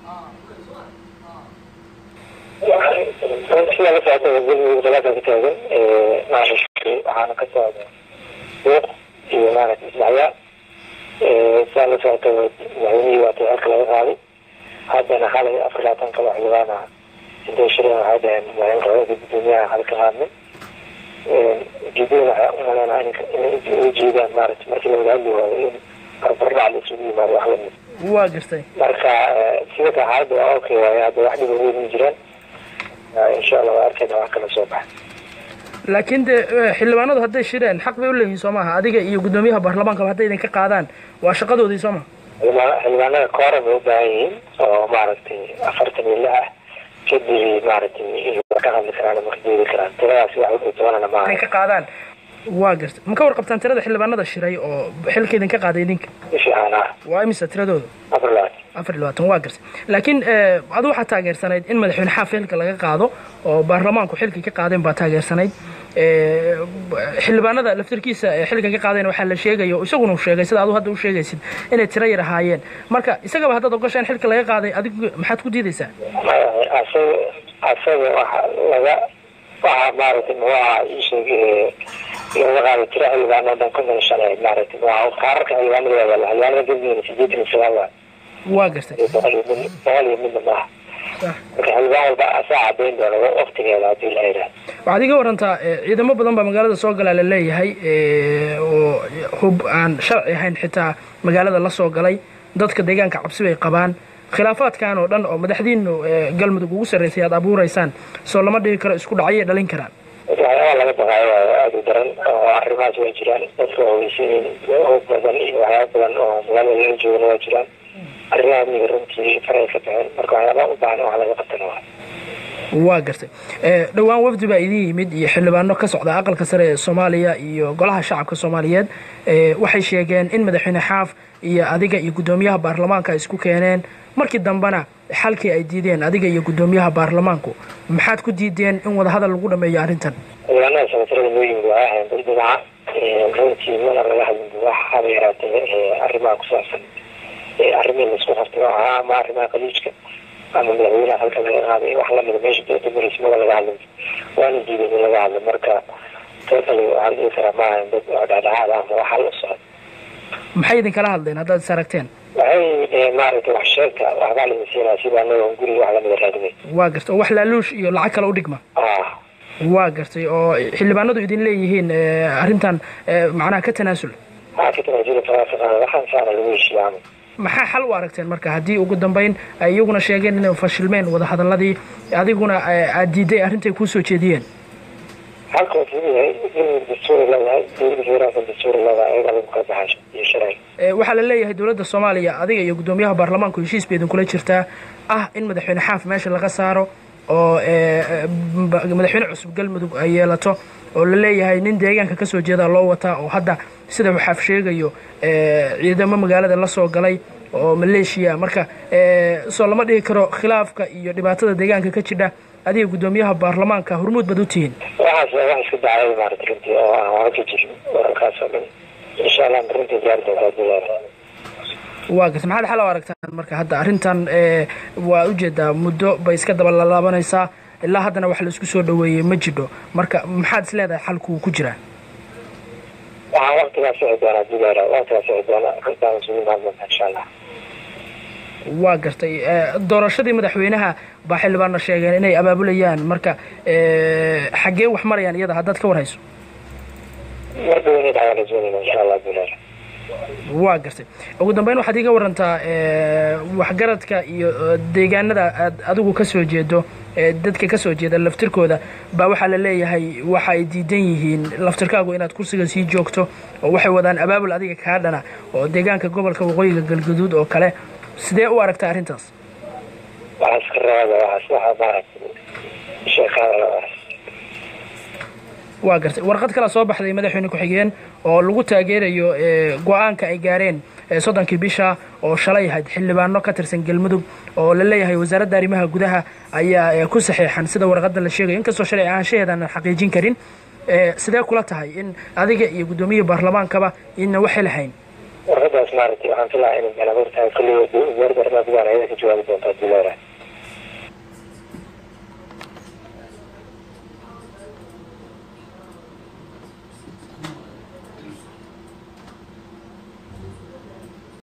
sida la socota galmudug dalakan ka taagan maaragtay waxaana ka socda buuq iyo maaragtay isdhacyaa sidaa la socota madaxweynihii waata xilka laga qaaday haddana xalay afar labaatan kala xildhibaana intay shireen waxay dhaheen madaxweyne gudoomiyaha halka qaadnay ujeedada waxaa umaleynaa inay uga jeedaan maaragtay markii lawada hadli waayo in barbardhac la isugu yimaado wax lamid waa gartay marka sida ka xaaladda waa okay waaye hadda wax dhiba weyn ma jiraan insha allah waa arkayna wax kala soo baxa laakiin dee xildhibaanadu hadday shireen xaq bay u leeyihiin soo maaha adiga iyo guddoomiyaha baarlamaankaba hadday idinka qaadaan waa shaqadoodii soo maha xildhibaanada kooran bay u baahan yihiin oo maaragtay afartan iyo lix ah kadib maaragtay ka hadli karaan ama ka jeedi karaan tiradaasi wax u doonana maaha inay ka qaadaan waa gartay ma ka warqabtaan tirada xildhibaanada shiray oo xilka idinka qaaday idinka fiican ah waa imisa tiradooda afar labaatan afar iyo labaatan waa gartay laakiin adu waxaa taageersanayd in madaxweyne xaaf xilka laga qaado oo baarlamaanku xilkii ka qaadeen baa taageersanayd xildhibaanada laftirkiisa xilka ka qaadeen waxaa la sheegaya oo isaguna sheegay sida adu hadda u sheegaysid inay tiro yar ahaayeen marka isagaba haddaad ogashaan xilka laga qaaday adigu maxaad ku diidaysaa asaga asaga waxa laga waxa maaragtay muxuu ahaa isheeg laga qaaday tiro xildhibaano dhan konton iyo shan ahayd maaragtay waa kaararka xildhibaanada waa yaala xildhibaanada galmudugna sideetan iyo sagaal waa waa gartay boqol iyo mid boqol iyo midna maaha marka xildhibaan walba asaa cadeyn doona waqtigeeda haddii la yidhaha waxaad iga warantaa ciidamo badan baa magaalada soo galaa la leeyahay oo hub aan sharci ahayn xitaa magaalada la soo galay dadka deegaanka cabsi bay qabaan khilaafaadkan oo dhan oo madaxdiinu galmudug ugu sarraysay aad abuuraysaan soo lama dhigi karo isku dhacyay dhalin karaan waxyaabaa laga baqaayo waayo aada u daran oo arrimahaas waa jiraan dadka waaweysiin hog badan iyo waxyaaba badan oo magaalada laga joogana waa jiraan arrimaha amniga runtii faray ka baxeen marka waxyaabaa u baahan wax laga qabtana waa waa gartay dhowaan wafdi baa idin yimid iyo xildhibaano ka socda aqalka sare ee soomaaliya iyo golaha shacabka soomaaliyeed waxay sheegeen in madaxweyne xaaf iyo adiga iyo guddoomiyaha baarlamaanka ay isku keeneen markii dambena xalkii ay diideen adiga iyo guddoomiyaha baarlamaanku maxaad ku diideen in wadahadal lagu dhameeyo arrintan xildhibaanada sanatarada noo yimid waa ahayn dad dhinaca runtii mana laga hadlin wax haba yaraatee arrimaha ku saabsan arrimihii laisku qabtay oo ahaa ama arrimaha khaliijka ama madaxweynaha halka laga qaaday wax lamida meesha dowlada maraysa maba laga hadlin waana diiday in laga hadlo marka totally waxaan dhihi karaa ma ahayn dad oo dhexdhexaad ah ama wax hal u socda maxay idinkala hadleen haddaad is aragteen waxay maaragtay wax sheegta waxbaa la masiinaa sida anaga guriga wax lamida raadinay waa gartay oo wax laaluush iyo lacag kale u dhigma ah waa gartay oo xildhibaanadu idin leeyihiin arrintan macnaha ka tanaasul waxaa ka tanaasuli karaa waxaan saana lagu heshiiya camal maxaa xal u aragteen marka haddii ugu dambeyn ay iyaguna sheegeen inay fashilmeen wadahadaladii adiguna aad diiday arrintay kuu soo jeediyeen halka waa kamid yahay galmudug dastuuri leedahay dowladda federaalka dastuuri leedahay ayagaa lagu kala baxaasho iyo sharciga waxaa la leeyahay dowladda soomaaliya adiga iyo guddoomiyaha baarlamaanku heshiis bay idinkula jirtaa ah in madaxweyne xaaf meesha laga saaro oo madaxweyne cusub galmudug ay yeelato oo la leeyahay nin deegaanka ka soo jeeda loo wataa oo hadda sida uu xaaf sheegayo ciidamo magaalada la soo galay oo maleeshiya marka soo lama dhihi karo khilaafka iyo dhibaatada deegaanka ka jidha adiga guddoomiyaha baarlamaanka hormuud baad u tihiin waxaas waa wax iska dacayada maarata runtii oo aan wara ka jirin wararkaas oo dhan insha allah runtii gaari doontaa bilaada waa garta maxaad xal u aragtaan marka hadda arrintan waa ujeedaa muddo bay iska daba lalaabanaysaa ilaa haddana wax la isku soo dhaweeyey ma jidho marka maxaad is leedahay xalku ku jiraa waxaan waqtigaa sixi doonaa bilaada waqtigaa sixi doonaa runtaan isugu imaan doontaa insha allah waa gartay doorashadii madaxweynaha baa xildhibaanna sheegeen inay abaabulayaan marka xaggee wax marayaan iyada haddaad ka warhayso mar dhow inay dhacdaa la doonayna insha allah bilaada waa gartay ugu dambeyn waxaad iiga warantaa waxgaradka iyo deegaanada aad adigu ka soo jeedo dadka ka soo jeeda laftirkooda baa waxaa la leeyahay waxa ay diidan yihiin laftirkaagu inaad kursiga sii joogto oo waxay wadaan abaabul adiga kaa dhana oo deegaanka gobolka waqooyiga galgaduud oo kale sidee u aragtaa arrintaas waxaas ka raada waxaas waxa maaragtay sheekaada waa gartay warqad kala soo baxday madaxweyne ku-xigeen oo lagu taageerayo go-aanka ay gaareen soddonkii bisha oo shalay ahayd xildhibaano ka tirsan galmudug oo la leeyahay wasaaradda arrimaha gudaha ayaa ku saxeexan sida warqadda la sheegayo inkastoo shalay ahaanshaheedaan xaqiijin karin sidee kula tahay in adiga iyo guddoomiyihii baarlamaankaba idna waxay lahayn warqadaas maaragtay waxaan filaa inay galan hortahay kulligood wasaaradda arrimaha gudaha ayada ka jawaabi doontaa hadii leerahay